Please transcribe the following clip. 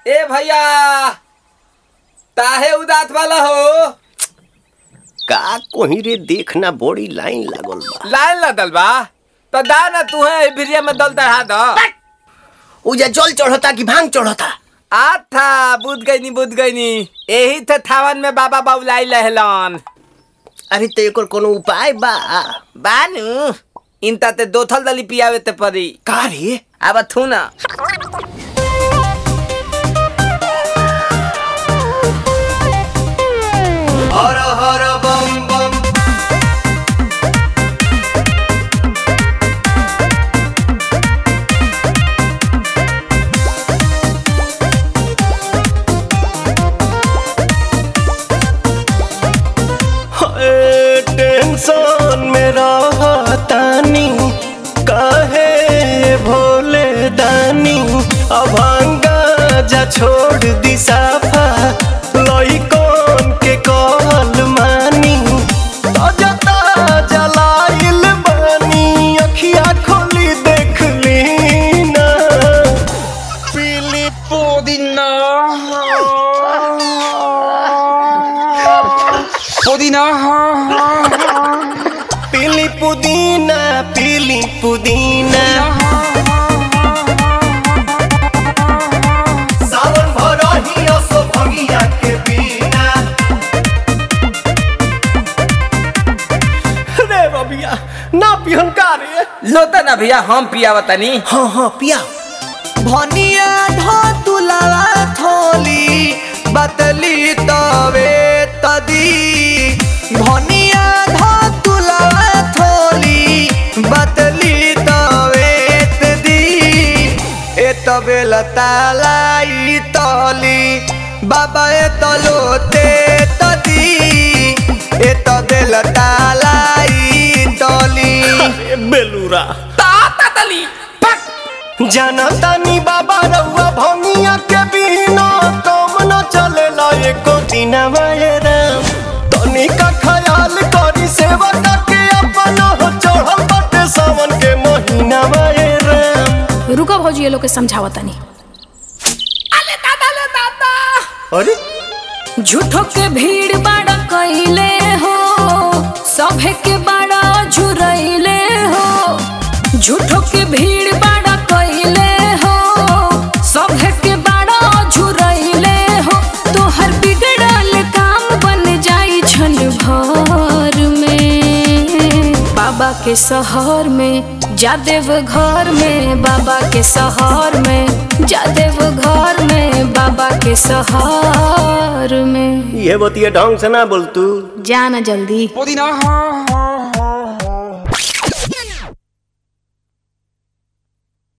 ए भैया ताहे उदात वाला हो का कोही रे देखना बड़ी लाइन लागल बा लाइन लदल बा तो दा ना तू है भिरिया में दल चढ़ा दो उजा जल चढ़ता कि भांग चढ़ता आ था बुझ गई नी बुझ गई नी यही थे थावन में बाबा बाबुलाई लहलन अरे तो एकर कोनो उपाय बा बानू इनता ते दो थल दली पियावे ते परी का रे अब थू ना हर हर बम बम हाय, टेंशन में रहतानी काहे भोले दानी अभांगा जा छोड़ दी साफा लइकन के कहल मानी ताजा ताजा लाइल बानी अखिया खोली देख ली ना पीली पुदीना पुदीना पीली पुदीना पीली पुदीना सावन भरही असो भंगिया के बिना रे रबिया ना पिहन का रे लोता ना भैया हम पियावा तनी हाँ हाँ पिया भनिया धतुलावा थोली बतली तवे तदी भनिया धतुलावा थोली बतली तवे तदी ए तबे लतालाई तली बाबा ए तलोते तदी ए तबे लतालाई तली ए बेलूरा ताता तली पक जनतानी बाबा रउआ भंगिया के बिना काम न चलेला एको दिन राम तनी का ख्याल करी सेवा के अपन हो चढ़ल बाटे सावन के महीना राम रुको भौजी ये लोग के समझावा तनी अले दादा ले दादा अरे झूठो के भीड़ बाड़ा कइले हो सभे के बाड़ा झुरइले हो झूठो के भीड़ बाड़ा कइले हो सभे के बाड़ा झुरइले हो तोहर बिगड़ल काम बन जाई छन भर में बाबा के शहर में जादेव घर में बाबा के शहर में जादेव घर में बाबा के शहर में ये बतिया ढंग से ना बोल तू जाना जल्दी पुदीना